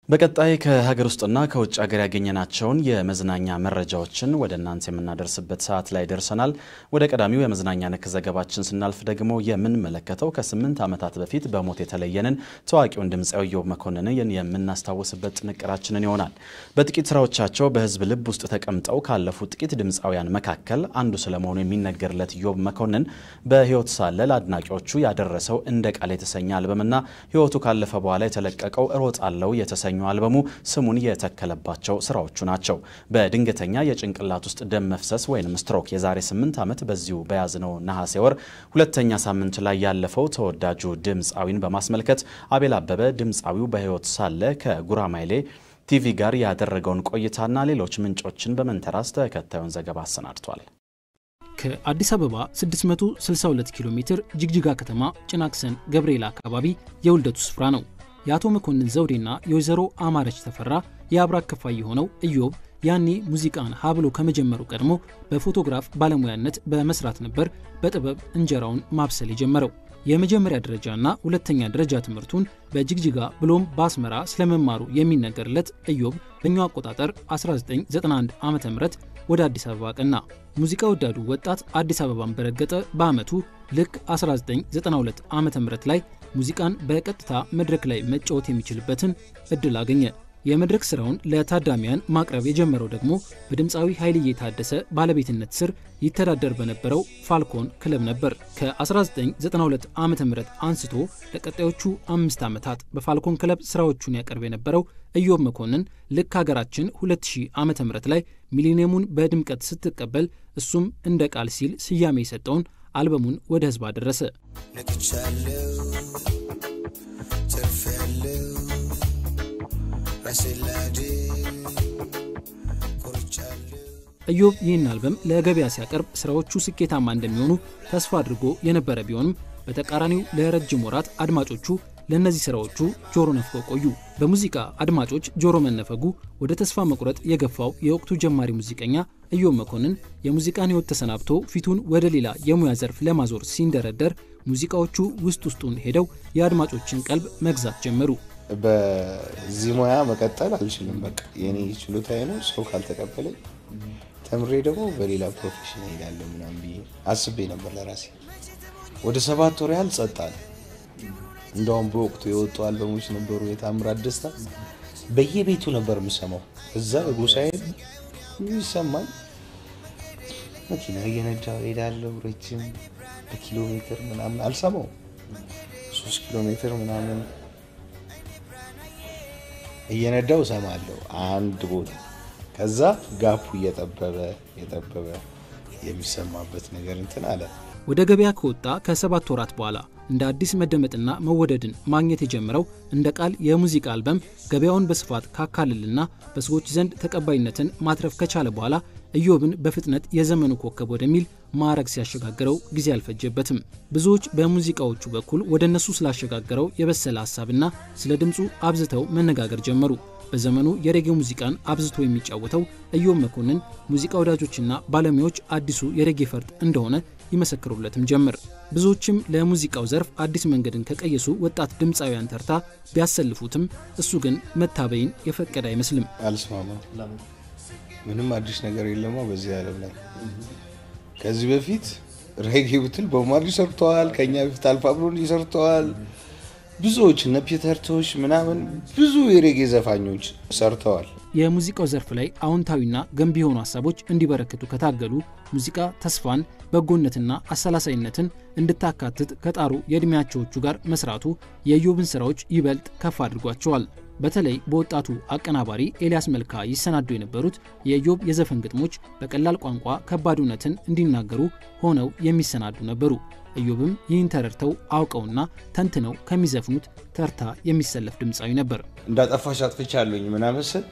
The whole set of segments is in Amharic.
በቀጣይ ከሀገር ውስጥና ከውጭ ሀገር ያገኘናቸውን የመዝናኛ መረጃዎችን ወደ እናንተ የምናደርስበት ሰዓት ላይ ደርሰናል። ወደ ቀዳሚው የመዝናኛ ነክ ዘገባችን ስናልፍ ደግሞ የምንመለከተው ከስምንት ዓመታት በፊት በሞት የተለየንን ታዋቂውን ድምፃዊ ኢዮብ መኮንንን የምናስታውስበት ጥንቅራችንን ይሆናል። በጥቂት ስራዎቻቸው በሕዝብ ልብ ውስጥ ተቀምጠው ካለፉ ጥቂት ድምፃውያን መካከል አንዱ ስለመሆኑ የሚነገርለት ኢዮብ መኮንን በሕይወት ሳለ ለአድናቂዎቹ ያደረሰው እንደ ቃል የተሰኘ አልበምና ሕይወቱ ካለፈ በኋላ የተለቀቀው እሮጣለሁ የተሰኘ አልበሙ ስሙን የተከለባቸው ስራዎቹ ናቸው። በድንገተኛ የጭንቅላት ውስጥ ደም መፍሰስ ወይም ስትሮክ የዛሬ 8 ዓመት በዚሁ በያዝነው ነሐሴ ወር ሁለተኛ ሳምንት ላይ ያለፈው ተወዳጁ ድምፃዊን በማስመልከት አቤል አበበ ድምፃዊው በሕይወት ሳለ ከጉራማይሌ ቲቪ ጋር ያደረገውን ቆይታና ሌሎች ምንጮችን በመንተራስ ተከታዩን ዘገባ አሰናድቷል። ከአዲስ አበባ 662 ኪሎ ሜትር ጅግጅጋ ከተማ ጭናክሰን ገብርኤል አካባቢ የውልደቱ ስፍራ ነው። የአቶ መኮንን ዘውዴና የወይዘሮ አማረች ተፈራ የአብራክ ክፋይ የሆነው ኢዮብ ያኔ ሙዚቃን ሀብሎ ከመጀመሩ ቀድሞ በፎቶግራፍ ባለሙያነት በመስራት ነበር በጥበብ እንጀራውን ማብሰል የጀመረው። የመጀመሪያ ደረጃና ሁለተኛ ደረጃ ትምህርቱን በጅግጅጋ ብሎም በአስመራ ስለመማሩ የሚነገርለት ኢዮብ በኛው አቆጣጠር 1991 ዓ ም ወደ አዲስ አበባ ቀና። ሙዚቃ ወዳዱ ወጣት አዲስ አበባን በረገጠ በዓመቱ ልክ 1992 ዓ ም ላይ ሙዚቃን በቀጥታ መድረክ ላይ መጫወት የሚችልበትን እድል አገኘ። የመድረክ ስራውን ለታዳሚያን ማቅረብ የጀመረው ደግሞ በድምፃዊ ኃይልዬ ታደሰ ባለቤትነት ስር ይተዳደር በነበረው ፋልኮን ክለብ ነበር። ከ1992 ዓ ም አንስቶ ለቀጣዮቹ አምስት ዓመታት በፋልኮን ክለብ ስራዎቹን ያቀርብ የነበረው ኢዮብ መኮንን ልክ ሀገራችን 2000 ዓ ም ላይ ሚሊኒየሙን በድምቀት ስትቀበል እሱም እንደ ቃል ሲል ስያሜ የሰጠውን አልበሙን ወደ ህዝብ አደረሰ። ነቅቻለሁ ተርፌያለሁ ራሴን ላድን ኮርቻለሁ። ኢዮብ ይህን አልበም ለገበያ ሲያቀርብ ስራዎቹ ስኬታማ እንደሚሆኑ ተስፋ አድርጎ የነበረ ቢሆንም በተቃራኒው ለረጅም ወራት አድማጮቹ ለእነዚህ ስራዎቹ ጆሮ ነፍገው ቆዩ። በሙዚቃ አድማጮች ጆሮ መነፈጉ ወደ ተስፋ መቁረጥ የገፋው የወቅቱ ጀማሪ ሙዚቀኛ ኢዮብ መኮንን የሙዚቃን ህይወት ተሰናብቶ ፊቱን ወደ ሌላ የሙያ ዘርፍ ለማዞር ሲንደረደር ሙዚቃዎቹ ውስጥ ውስጡን ሄደው የአድማጮችን ቀልብ መግዛት ጀመሩ። በዚህ ሙያ መቀጠል አልችልም። በቃ የኔ ችሎታዬ ነው። ሰው ካልተቀበለኝ ተምሬ ደግሞ በሌላ ፕሮፌሽን ሄዳለሁ ምናምን ብዬ አስቤ ነበር ለራሴ። ወደ ሰባት ወር ያህል ጸጥ አለ። እንደውም በወቅቱ የወጡ አልበሞች ነበሩ። የታምራት ደስታ በየቤቱ ነበር የምሰማው። እዛ ጎሳዬ ይሰማል። መኪና እየነዳሁ ሄዳለሁ። ረጅም በኪሎ ሜትር ምናምን አልሰማው ሶስት ኪሎ ሜትር ምናምን እየነዳው እሰማለሁ አንድ ቦታ። ከዛ ጋፑ እየጠበበ እየጠበበ የሚሰማበት ነገር እንትን አለ። ወደ ገበያ ከወጣ ከሰባት ወራት በኋላ እንደ አዲስ መደመጥና መወደድን ማግኘት የጀመረው እንደ ቃል የሙዚቃ አልበም ገበያውን በስፋት ካካልልና በሰዎች ዘንድ ተቀባይነትን ማትረፍ ከቻለ በኋላ ኢዮብን በፍጥነት የዘመኑ ኮከብ ወደሚል ማዕረግ ሲያሸጋግረው ጊዜ አልፈጀበትም። ብዙዎች በሙዚቃዎቹ በኩል ወደ እነሱ ስላሸጋገረው የበሰለ ሀሳብና ስለ ድምፁ አብዝተው መነጋገር ጀመሩ። በዘመኑ የሬጌ ሙዚቃን አብዝቶ የሚጫወተው ኢዮብ መኮንን ሙዚቃ ወዳጆችና ባለሙያዎች አዲሱ የሬጌ ፈርጥ እንደሆነ ይመሰክሩለትም ጀመር። ብዙዎችም ለሙዚቃው ዘርፍ አዲስ መንገድን ከቀየሱ ወጣት ድምፃውያን ተርታ ቢያሰልፉትም እሱ ግን መታበይን የፈቀደ አይመስልም። አልስማማም። ምንም አዲስ ነገር የለማ በዚህ ዓለም ላይ ከዚህ በፊት ሬጌ ብትል ቦብ ማርሊ ሰርተዋል። ከኛ በፊት አልፋ ብሎንዲ ሰርተዋል። ብዙዎች እነ ፒተር ቶሽ ምናምን ብዙ የሬጌ ዘፋኞች ሰርተዋል። የሙዚቃው ዘርፍ ላይ አዎንታዊና ገንቢ የሆኑ ሀሳቦች እንዲበረክቱ ከታገሉ ሙዚቃ ተስፋን፣ በጎነትና አሰላሳይነትን እንድታካትት ከጣሩ የዕድሜያቸዎቹ ጋር መስራቱ የኢዮብን ስራዎች ይበልጥ ከፍ አድርጓቸዋል። በተለይ በወጣቱ አቀናባሪ ኤልያስ መልካ ይሰናዱ የነበሩት የኢዮብ የዘፈን ግጥሞች በቀላል ቋንቋ ከባድ እውነትን እንዲናገሩ ሆነው የሚሰናዱ ነበሩ። ኢዮብም ይህን ተረድተው አውቀውና ተንትነው ከሚዘፍኑት ተርታ የሚሰለፍ ድምፃዊ ነበር። እንዳጠፋሽ አጥፍቻለሁኝ ምናምን ስል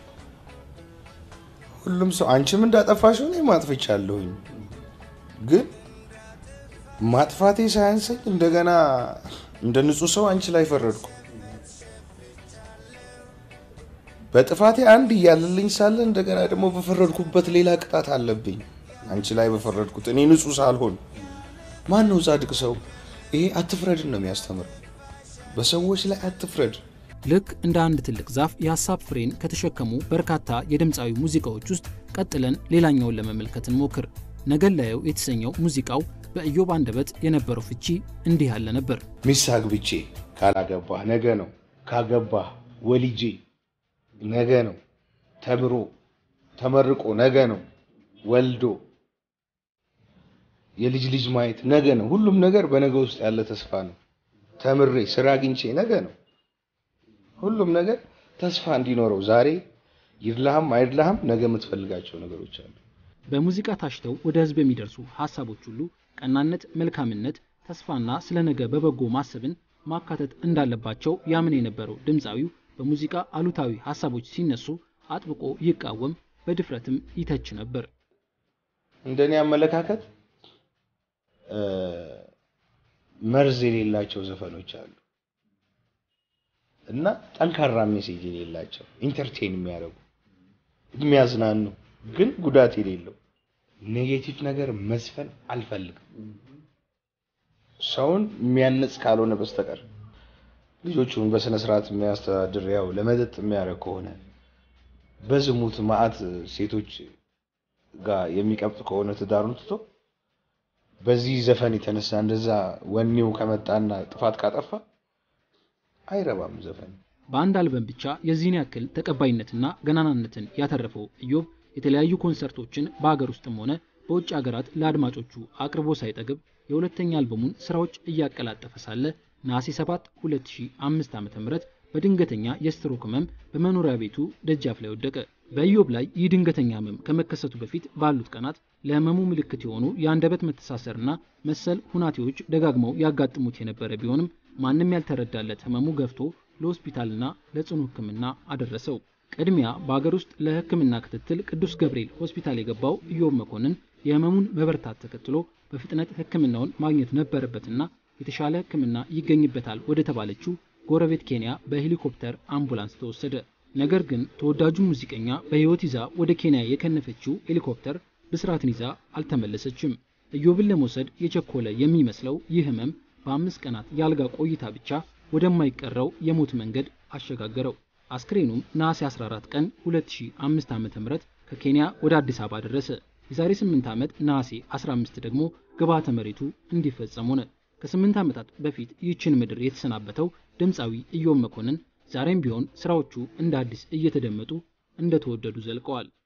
ሁሉም ሰው አንቺም እንዳጠፋሽ እኔም አጥፍቻለሁኝ፣ ግን ማጥፋቴ ሳያንሰኝ እንደገና እንደ ንጹህ ሰው አንቺ ላይ ፈረድኩ። በጥፋቴ አንድ እያለልኝ ሳለ እንደገና ደግሞ በፈረድኩበት ሌላ ቅጣት አለብኝ። አንቺ ላይ በፈረድኩት እኔ ንጹህ ሳልሆን ማን ነው ጻድቅ ሰው? ይሄ አትፍረድን ነው የሚያስተምር። በሰዎች ላይ አትፍረድ። ልክ እንደ አንድ ትልቅ ዛፍ የሀሳብ ፍሬን ከተሸከሙ በርካታ የድምፃዊ ሙዚቃዎች ውስጥ ቀጥለን ሌላኛውን ለመመልከት እንሞክር። ነገን ላየው የተሰኘው ሙዚቃው በኢዮብ አንደበት የነበረው ፍቺ እንዲህ ያለ ነበር። ሚስት አግብቼ ካላገባህ ነገ ነው፣ ካገባህ ወልጄ ነገ ነው፣ ተምሮ ተመርቆ ነገ ነው፣ ወልዶ የልጅ ልጅ ማየት ነገ ነው። ሁሉም ነገር በነገ ውስጥ ያለ ተስፋ ነው። ተምሬ ስራ አግኝቼ ነገ ነው። ሁሉም ነገር ተስፋ እንዲኖረው ዛሬ ይድላህም አይድላህም ነገ የምትፈልጋቸው ነገሮች አሉ። በሙዚቃ ታሽተው ወደ ህዝብ የሚደርሱ ሀሳቦች ሁሉ ቀናነት፣ መልካምነት፣ ተስፋና ስለ ነገ በበጎ ማሰብን ማካተት እንዳለባቸው ያምን የነበረው ድምፃዊው በሙዚቃ አሉታዊ ሀሳቦች ሲነሱ አጥብቆ ይቃወም፣ በድፍረትም ይተች ነበር። እንደኔ አመለካከት መርዝ የሌላቸው ዘፈኖች አሉ እና ጠንካራ ሜሴጅ የሌላቸው ኢንተርቴን የሚያደርጉ የሚያዝናኑ ግን ጉዳት የሌለው ኔጌቲቭ ነገር መዝፈን አልፈልግም። ሰውን የሚያነጽ ካልሆነ በስተቀር ልጆቹን በስነ ስርዓት የሚያስተዳድር ያው ለመጠጥ የሚያደርግ ከሆነ በዝሙት ማዕት ሴቶች ጋር የሚቀብጥ ከሆነ ትዳሩን ትቶ በዚህ ዘፈን የተነሳ እንደዛ ወኔው ከመጣና ጥፋት ካጠፋ አይረባም ዘፈን። በአንድ አልበም ብቻ የዚህን ያክል ተቀባይነትና ገናናነትን ያተረፈው ኢዮብ የተለያዩ ኮንሰርቶችን በአገር ውስጥም ሆነ በውጭ ሀገራት ለአድማጮቹ አቅርቦ ሳይጠግብ የሁለተኛ አልበሙን ስራዎች እያቀላጠፈ ሳለ ነሐሴ 7 2005 ዓ.ም በድንገተኛ የስትሮክ ህመም በመኖሪያ ቤቱ ደጃፍ ላይ ወደቀ። በኢዮብ ላይ ይህ ድንገተኛ ህመም ከመከሰቱ በፊት ባሉት ቀናት ለህመሙ ምልክት የሆኑ የአንደበት መተሳሰርና መሰል ሁናቴዎች ደጋግመው ያጋጥሙት የነበረ ቢሆንም ማንም ያልተረዳለት ህመሙ ገፍቶ ለሆስፒታልና ለጽኑ ህክምና አደረሰው። ቅድሚያ በአገር ውስጥ ለህክምና ክትትል ቅዱስ ገብርኤል ሆስፒታል የገባው ኢዮብ መኮንን የህመሙን መበርታት ተከትሎ በፍጥነት ህክምናውን ማግኘት ነበረበትና የተሻለ ህክምና ይገኝበታል ወደ ተባለችው ጎረቤት ኬንያ በሄሊኮፕተር አምቡላንስ ተወሰደ። ነገር ግን ተወዳጁ ሙዚቀኛ በህይወት ይዛ ወደ ኬንያ የከነፈችው ሄሊኮፕተር ብስራትን ይዛ አልተመለሰችም። ኢዮብን ለመውሰድ የቸኮለ የሚመስለው ይህ ህመም በአምስት ቀናት የአልጋ ቆይታ ብቻ ወደማይቀረው የሞት መንገድ አሸጋገረው። አስክሬኑም ነሐሴ 14 ቀን 2005 ዓ.ም ከኬንያ ወደ አዲስ አበባ ደረሰ። የዛሬ 8 ዓመት ነሐሴ 15 ደግሞ ግብዓተ መሬቱ እንዲፈጸም ሆነ። ከ8 ዓመታት በፊት ይህችን ምድር የተሰናበተው ድምፃዊ ኢዮብ መኮንን ዛሬም ቢሆን ስራዎቹ እንደ አዲስ እየተደመጡ እንደተወደዱ ዘልቀዋል።